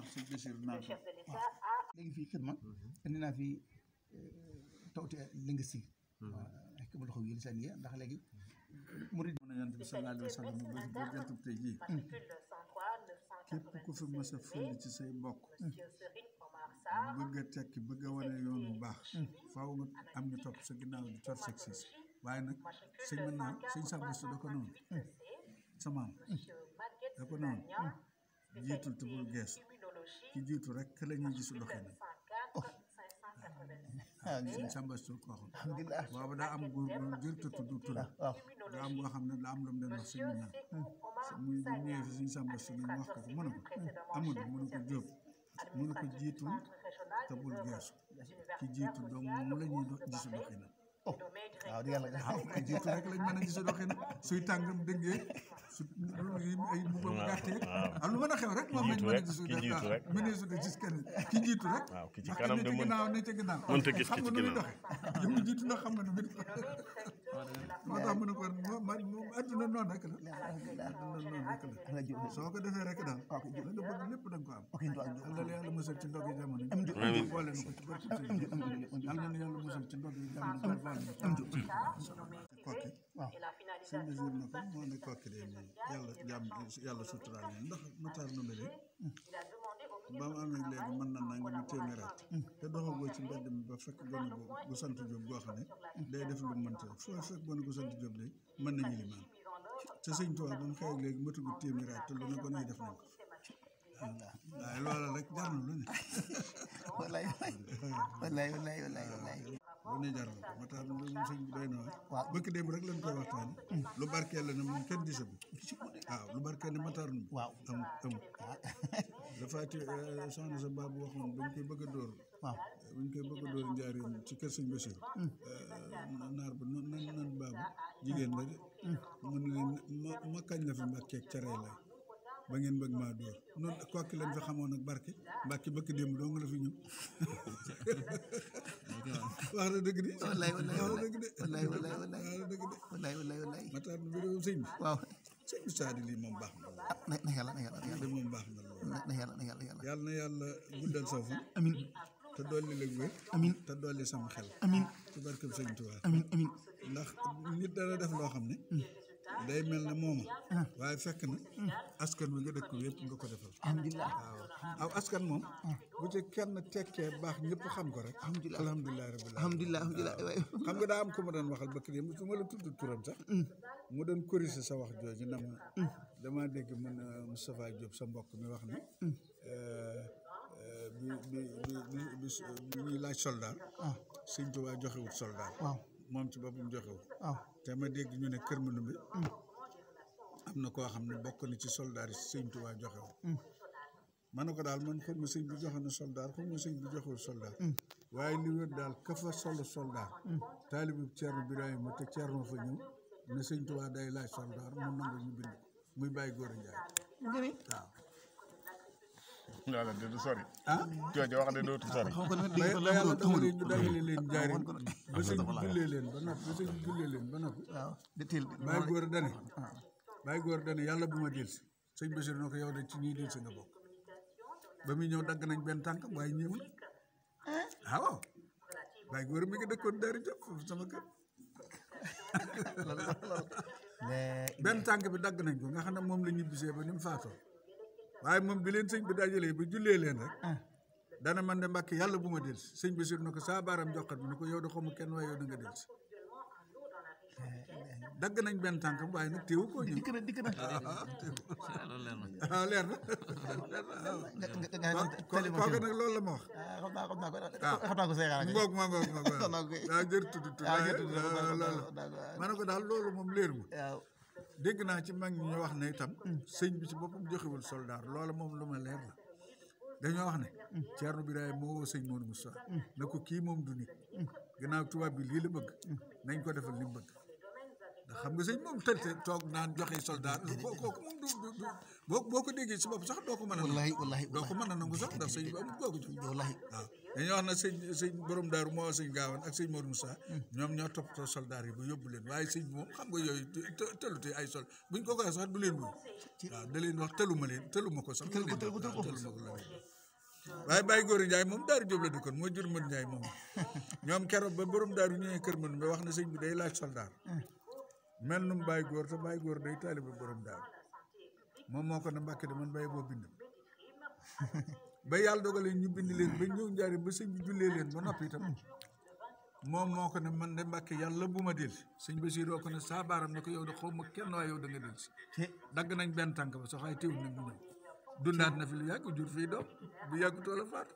sëñ Bachir naan le ko chef de l'État a léegi fii xidma indi naa fi tawte linguistique xekk ma loxo yi lisaniya ndax léegi murid mën a yant bi sallallahu alayhi wa sallam ba ba jantub tey jii matricule 103 képp ku fi mës a fël ci say mbokk Monsieur Serigne Omar Sarr bëgg a tekki bëgg a wane yoon bu baax faaw nga am ñu topp sa ginnaaw di topp sa siis waaye nag sëñ mën naa sëñ sax bés da ko noonu sa maam Monsieur Maguette da ko noonu Sagnan jiitul te bul geesu immunologie ki jiitu rek ka la ñuy gisu doxee 104 586 sëñ Samba Sow ko waxoon alhamdulilah booba daa am góor gu jër te tudd tur waaw daa am boo xam ne daa am lu mu leen wax sëñ bi naan muy bu ñëwee fi sëñ Samba Sow ñu wax ko ko mën a ko amul mu ne ko jóob mu ne ko jiitul te bul geesu ki jiitu donc mu la ñuy do- gisu doxee na waaw di yàlla waaw ki jiitu rek lañ mën a gisu doxee na suy tàngam dëggee su ay mbubam gàttee ak lu mën a xew rek moom lañ mën a gisu ki jiitu rek. mënee su de gis kenn ki jiitu rek waaw ki ci ndax kanam ne de ca mën ginnaaw ne ca ginnaaw mënta gis xam ki ci nga nu muy ginnaaw. doxee li mu jiitu na xam nga nu muy doxee moo tax mu ne ko moo man moom adduna noonu rek la adduna noonu rek la soo ko defee rek daal la nga bëgg lépp da nga ko am ok ndo ak yàlla na yàlla musal ci ndog yi jamono yi Amiin. boole na ko ci barke Sëriñ yàlla na yàlla musal ci ndog yi jamono yi boole na ko ci kokki waaw et la sëñ bi finalisation na ko moo ne kokki de nii yàlla jàmm yàlla suturaal leen ndax Matar Ndumbe de il a demandé au ba mu amee léegi mën na nanga mu téeméeraat te doxagoo ci mbedd mi ba fekk gone gu gu sant Jóob goo xam ne day def lu mu mënta def foo fekk gone gu sant Jóob de mën na yilimaan te sëñ Tuubaa ba mu xew ak léegi matugu téeméeraat te lu ne gone yi def nañ ko waaye loola rek jar na lu ne wallaay wallaay wallaay wallaay wallaay lu ne jar na ko Matar lu mu sëñ bi doy na waar waaw. bëkk démb rek lañ koy waxtaan lu barkeel la ne moom kenn gisagu waaw lu barkeel ne Matar Ndumbe waaw am am dafa ci soxna sa baabu waxoon bañ koy bëgg a dóor waaw buñ koy bëgg a dóor njaareem ci kër sëñ Bachir naar ba nan nan nan baabu jigéen la de mu ne leen ma ma kañ la fi mbàkkeeg care lay ba ngeen bëgg maa dóor noonu kokki lañ fi xamoon ak barke mbàkki bëkk démb doo nga la fi ñëw wax na dëgg de wallaay wallaay wax na dëgg de wallaay wallaay wallaay wax na dëgg de wallaay wallaay wallaay Matar bi réewum sëñ bi waaw sëñ bi saadi lii moom baax na ah na na yàlla na yàlla na lool yàlla de moom baax na lool na na yàlla na yàlla yàlla yàlla na yàlla guddal sa fan amin te dolli la wér amin te dolli sama xel amin ci barkeb sëñ Tuubaa amin amin ndax nit dana def loo xam ne day mel ne mooma waaye fekk na askan wi nga dëkk yëpp nga ko defal alhamdulilah waaw aw askan moom bu ci kenn tekkee baax ñëpp xam ko rek Alhamdulilah. alhamdulilah rabbil alamin alhamdulilah alhamdulilah waay xam nga daa am ko ma doon waxal bëkk dem su ma la tudd turam sax mu doon corriger sa wax jooju na ma dama dégg mun Moustapha Diop sa mbokk mi wax ne euh, euh, bi bi bi bi bi bi ñuy laaj soldat sëñ Tuubaa joxewut soldat waaw moom ci boppam joxewut waaw te ma dégg ñu ne Kër Manumbe am na koo xam ne bokk na ci soldaar yi sëñ Tuubaa joxewut ma ne ko daal man xaw ma sëñ bi joxe na soldaar xaw ma sëñ bi joxewul soldaar waaye li wér daal ka fa solo soldaar taalibu Ceerno Birahima te Ceerno fa ñëw ne sëñ Tuubaa day laaj soldaar mu nangu ñu bind ko muy bàyyi góor a njaay ngëni waaw Yàlla de du sori. ah jooju wax de dootu sori. xam ko ne ba dégg ko ba la yàlla mu dogalee ñu dajale leen jaari woon ko ne. ba sëñ bi jullee leen ba noppi ba sëñ bi jullee leen ba noppi waaw de teel bàyyi góor a dane bàyyi góor a dane yàlla bu ma delsi sëñ Basiru na ko yow de ci ñuy delsi nga bokk ba muy ñëw dagg nañ benn tànk waaye ñëwul ah waaw bàyyi góor a mi ngi dëkkoon Daara Diop foofu sama kër benn tànk bi dagg nañ ko nga xam ne moom la ñibbisee ba ni mu faatoo waaye moom bi leen sëñ bi dajalee ba jullee leen rek dana man de mbàkk yàlla bu ma delsi sëñ Basiru na ko saa baaram joxat bi ne ko yow de xamu kenn waaye yow da nga delsi dagg nañ benn tànkam waaye nag téewu koo ñëw dikk na dikk na ah leer na nga nga nga ko kooku nag loolu la ma wax ah xam naa xam naa ko xam naa ko seegaan ngoog ma ngoog ma ngoog Xam naa ko kay. waaw jër tudd tudd Ah, jër tudd, waaye xam naa ko, loolu xam naa ko, waaw. ma ne ko daal loolu moom leer ma waaw dégg naa ci mag ñi ñu wax ne itam sëñ bi ci boppam joxewul soldaar loola moom lu ma leer la dañoo wax ne Ceerno Birahim moo woo sëñ Modou Moussa na ko kii moom du nit gannaaw tubaab bi lii la bëgg nañ ko defal li mu bëgg ndax xam nga sëñ moom tëlte toog naan joxe soldaar kooku moom du du du boo boo ko déggee si bopp sax doo ko mën a nangu wallahi wallahi doo ko mën a nangu sax ndax sëñ bi amul kooku jox wallahi waaw dañuy wax na sëñ sëñ borom daaru moo sëñ gaawan ak sëñ Modou Moussa ñoom ñoo toppatoo soldaar yi ba yóbbu leen waaye sëñ bi moom xam nga yooyu të- tëlute ay sol buñ ko koy sax du leen wuyu waaw da leen wax tëluma leen tëluma ko sax Tëlu ko, tëlu ko, tëlu ko. tëluma ko la leen waaye Baye Góor Ndiaye moom Daaru Jóob la dëkkoon moo jur mën Ndiaye moom ñoom keroog ba borom daaru ñëwee kër mën ba wax na sëñ bi day laaj soldaar mel num Baye Góor te Baye Góor day taalibe borom daaru moom moo ko ne Mbàkke de man Baye boo bind ba yàlla dogalee ñu bind leen ba ñëw njaari ba sëñ bi jullee leen ba noppi itam moom moo ko ne man de Mbàkke yàlla bu ma del sëñ Basiiroo ko ne saa baaram ne ko yow de xaw ma kenn waaye yow da nga del si dagg nañ benn tànk ba sax waaye teewul nañ mu ñëw dundaat na fi lu yàgg jur fii doom bu yàgg toola faat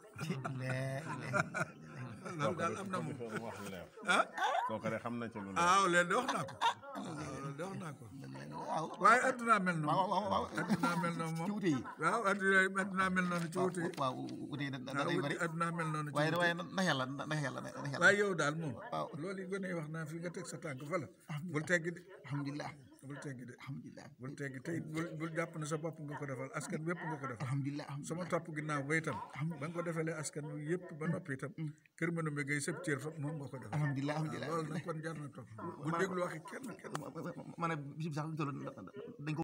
loolu daal am na moom wax lu leer ah kooku de xam na ci lu leer ah léegi de wax naa ko loolu de wax naa ko waaw waaye addunaa mel noonu waaw waaw waaw addunaa mel noonu moom ci wute yi waaw adduna addunaa mel noonu ci wute yi waaw wute yi da da day bari addunaa mel noonu ci waaye wute waaye na yàlla na yàlla na yàlla waaye yow daal moom waaw. loolu yi gën a wax naa fi nga teg sa tànk fa la bul teggi de alhamdulilah bul teggi de alhamdulilah bul teggi tey bul bul jàpp ne sa bopp nga ko defal askan wépp nga ko defal alhamdulilah sama topp ginnaaw ba itam ba nga ko defalee askan wi yëpp ba noppi itam kër mënu ma gay sëb cër fa moom nga ko defal alhamdulilah alhamdulilah loolu nag kon jar na topp bu déglu waxi kenn kenn maanaam bisib sax dañ ko